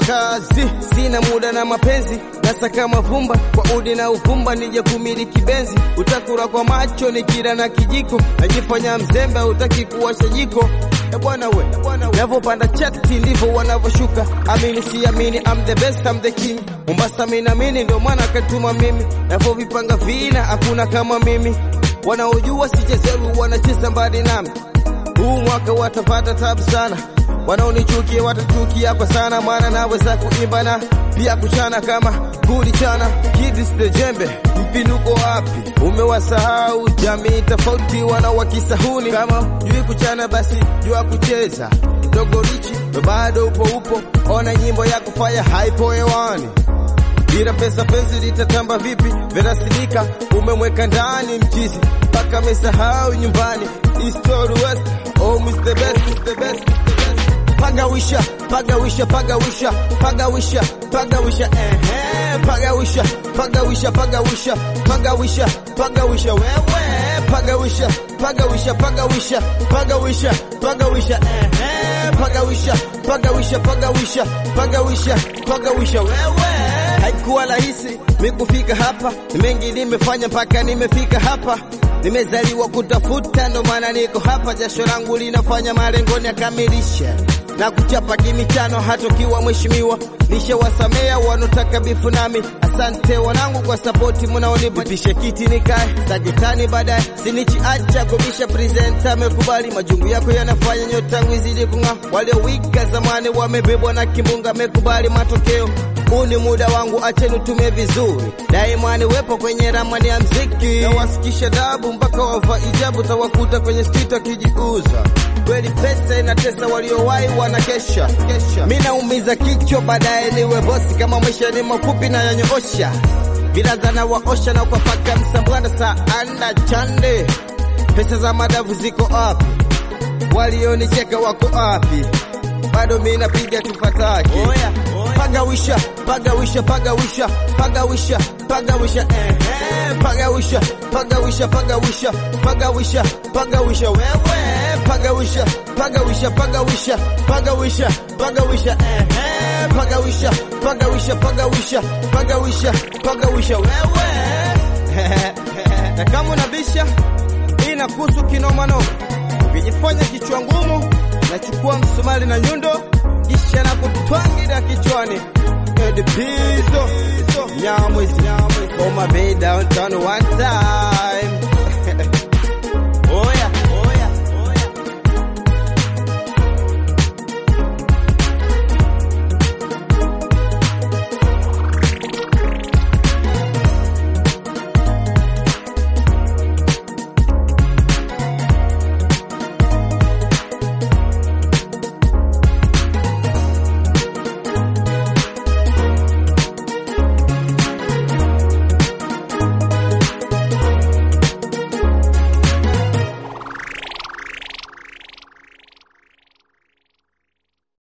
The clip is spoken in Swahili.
kazi, sina muda na mapenzi, nasaka mavumba kwa udi na uvumba, nije kumiliki benzi. Utakula kwa macho nikila na kijiko, najifanya mzembe, utaki kuwasha jiko. E bwana we, navyopanda chati ndivyo wanavyoshuka. Amini si amini, I'm the best, I'm the king. Mombasa mimi naamini, ndio maana akatuma mimi, navyovipanga vina hakuna kama mimi. Wanaojua sichezeru wanacheza mbali nami, huu mwaka watapata tabu sana. Wanaonichukia watachukia kwa sana, maana naweza kuimba na pia kuchana kama gudi chana. Kidis the jembe, mpinduko wapi? Umewasahau jamii tofauti, wana wakisahuni. Kama jui kuchana, basi jua kucheza. Dogo richi bado upo upo, ona nyimbo ya kufanya haipo hewani bila pesa penzi litatamba vipi? Verasidika umemweka ndani mchizi mpaka mesahau nyumbani. East or West, home is the best, is the best, is the best. Pagawisha, pagawisha, pagawisha, pagawisha, pagawisha, ehe, pagawisha, pagawisha, pagawisha, pagawisha, pagawisha, wewe, pagawisha, pagawisha, pagawisha, pagawisha, pagawisha, ehe, pagawisha, pagawisha, pagawisha, pagawisha, pagawisha, wewe. Haikuwa rahisi mi kufika hapa, ni mengi nimefanya mpaka nimefika hapa. Nimezaliwa kutafuta, ndo maana niko hapa. Jasho langu linafanya malengoni yakamilisha na kuchapa kimichano, hata ukiwa mheshimiwa. Nishawasamea wanaotaka bifu nami, asante wanangu kwa sapoti mnaonipa. Nipishe kiti nikae sagetani baadaye, sinichi acha kubisha. Presenta amekubali majungu yako yanafanya nyota yangu izidi kung'aa. Waliowika zamani wamebebwa na kimbunga, amekubali matokeo huu ni muda wangu, acheni utumie vizuri. Daima niwepo kwenye ramani ya mziki, nawasikisha dabu mpaka wava ijabu, tawakuta kwenye street wakijiuza. Kweli pesa inatesa, waliowahi wanakesha. Mi naumiza kichwa, baadaye niwe bosi. Kama maisha ni mafupi na yanyoosha, vilaza na waosha na ukapaka msambwana saa anda chande. Pesa za madavu ziko wapi? Walionicheka wako wapi? Bado mi napiga tufataki pagawisha pagawisha pagawisha pagawisha pagawisha ehe pagawisha pagawisha pagawisha pagawisha pagawisha wewe pagawisha pagawisha pagawisha pagawisha pagawisha ehe pagawisha pagawisha pagawisha pagawisha pagawisha wewe na kama unabisha inakuhusu kinomanoma ukijifanya kichwa ngumu nachukua msumali na nyundo kisha na kutwangira kichwani edipizo nyamwezi on my bed downtown one time